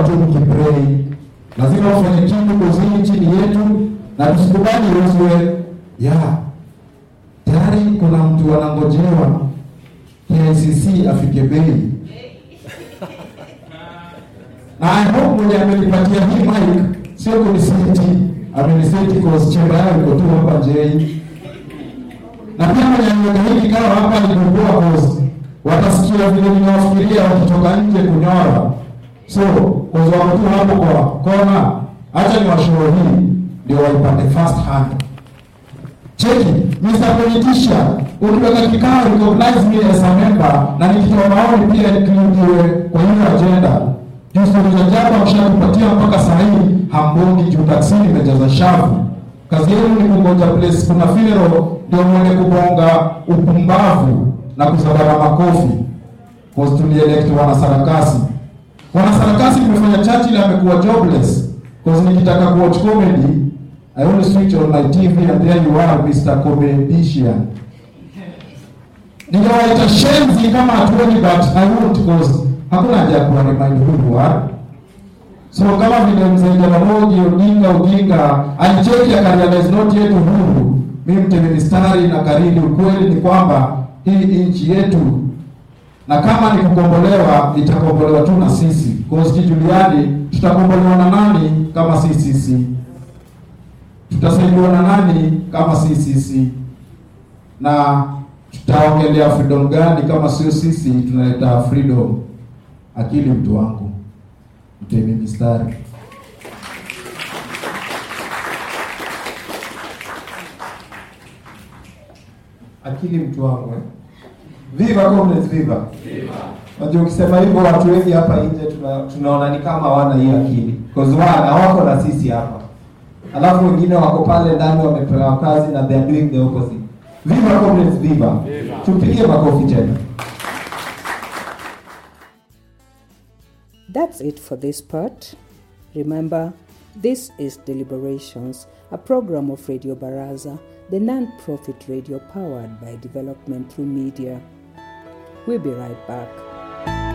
watu mkiprei, lazima ufanye kitu kuzini chini yetu, na tusikubali uzwe ya tayari kuna mtu anangojewa KICC afike bei na I hope mwenye amenipatia hii mic sio kuniseti, ameniseti cause chemba yao iko tu hapa JI. Na pia mwenye ameweka hii kikao hapa ni kukua cause watasikia vile ninawafikiria wakitoka nje kunyora. So cause wako tu hapo kwa kona, acha ni washauri hii ndio waipate first hand. Cheki, Mr. Politician, ukiweka kikao recognize me as a member na nikitoa maoni pia include kwa hiyo agenda. Juu stori za jaba mshatupatia mpaka saa hii hambongi juu taksini imejaza shavu. Kazi yenu ni kungoja place kuna funeral ndio mwende kubonga upumbavu na kuzabara makofi. Cause tulielect wanasarakasi. Wanasarakasi tumefanya Churchill amekuwa jobless. Cause nikitaka kuwatch comedy I only switch on my TV and there you are Mr. Comedian. Ningewaita shenzi kama hatuoni but I won't cause hakuna haja ya kuwa remind who you are. So kama vile mzee Jaramogi Odinga Odinga alicheki akarealize not yet uhuru, mimi mtemi mistari na karidi, ukweli ni kwamba hii nchi yetu na kama ni kukombolewa itakombolewa tu na sisi. Cause kijuliani, tutakombolewa na nani kama si sisi? Tutasaidiwa na nani kama si sisi? Na tutaongelea freedom gani kama sio sisi tunaleta freedom? Akili mtu wangu, mtemi mistari. akili mtu wangu eh. Viva comrades, viva. Unajua ukisema hivyo watu wengi hapa nje tuna, tunaona ni kama hawana hiyo akili. Cause wana wako na sisi hapa. Alafu wengine wako pale ndani wamepewa kazi na they are doing the opposite. Viva comrades, viva. Tupige makofi tena. That's it for this part. Remember, this is Deliberations, a program of Radio Baraza, the non profit radio powered by development through media. We'll be right back.